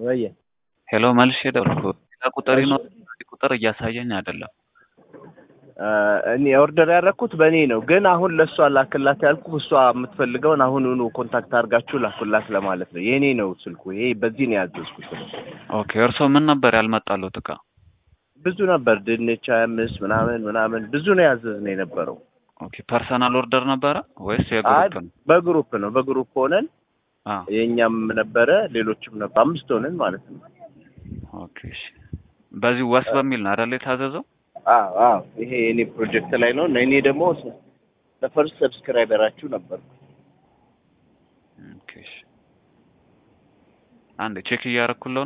ወይ ሄሎ መልሼ ደወልኩ። ሌላ ቁጥር ይኖር ቁጥር እያሳየኝ አይደለም። እኔ ኦርደር ያደረኩት በእኔ ነው፣ ግን አሁን ለእሷ ላክላት ያልኩ እሷ የምትፈልገውን አሁኑኑ ኮንታክት አድርጋችሁ ላኩላት ለማለት ነው። የእኔ ነው ስልኩ። ይሄ በዚህ ነው ያዘዝኩት። ኦኬ እርስዎ ምን ነበር ያልመጣሉት እቃ? ብዙ ነበር፣ ድንች ሀያ አምስት ምናምን ምናምን ብዙ ነው ያዘዝነው የነበረው። ኦኬ ፐርሰናል ኦርደር ነበረ ወይስ አይ የግሩፕ ነው? በግሩፕ ነው፣ በግሩፕ ሆነን አ የእኛም ነበረ ሌሎችም ነበር፣ አምስት ሆነን ማለት ነው። ኦኬ እሺ። በዚህ ወስ በሚል ነው አይደል የታዘዘው? አዎ አዎ፣ ይሄ የኔ ፕሮጀክት ላይ ነው እና እኔ ደግሞ ለፈርስት ሰብስክራይበራችሁ ነበር። ኦኬ እሺ። አንዴ ቼክ እያደረኩለው